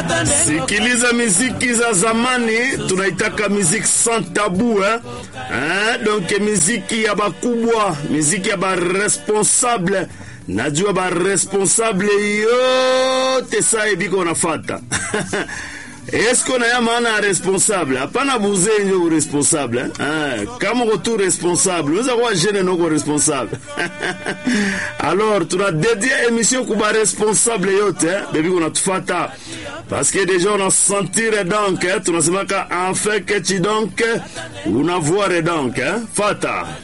Sikiliza miziki za zamani, tunaitaka miziki sans tabu eh? Eh, donc miziki ya bakubwa, miziki ya baresponsable. Najua baresponsable yote saa ebiko nafata eske na ya maana ya responsable hapana buze njo responsable eh? kama uko tu responsable unaweza kuwa jeune noko responsable alors tuna dédié émission kuba responsable yote eh? bebi kunatufata parce que déjà on a sentir donc eh? tunasemaka enfin que tu donc unavoir donc eh? fata